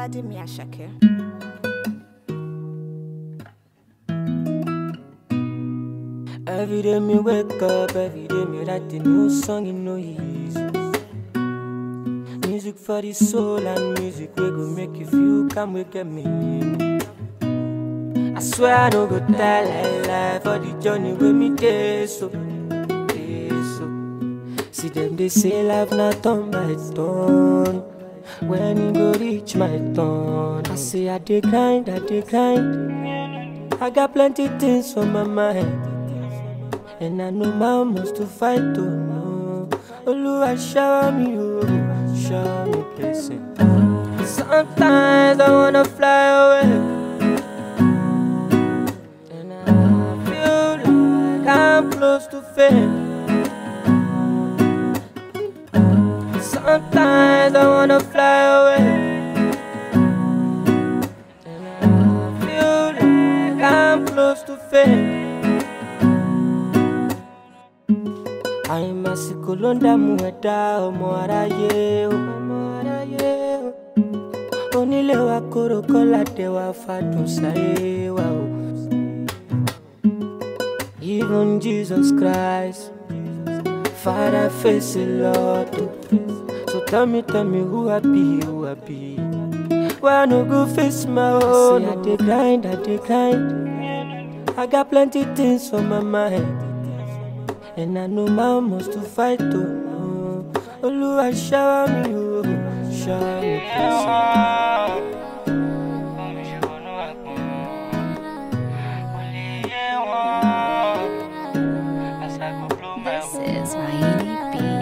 Oladimi Ashake. Every day me wake up, every day me write a new song in no easy. Music for the soul and music we go make you feel come wake get me. I swear I don't go tell lie lie for the journey with me day so, day so. See them they say life not turn by turn. When it go reach my turn, I say I dey grind, I dey grind. I got plenty things on my mind. And I know my must to fight to know. Oluwa shower me, oh, shower me blessing. Sometimes I wanna fly away. And I feel like I'm close to fame. Sometimes I wanna fly away. And I feel like I'm close to fame. àìmásìkò ló ń dààmú ẹ̀dá ọmọ aráyé o. ọmọ aráyé o. onílé wa kóró kọ́lá dé wa fàdùn sáyé wa o. even jesus christ father face a lot o. so tell me tell me who i be who i be. why i no go face my own. say i dey grind i dey grind. i got plenty things on my mind. And I know my must to fight to know. Oluwa shower me, oh, shower me, blessing. This is Rainy B.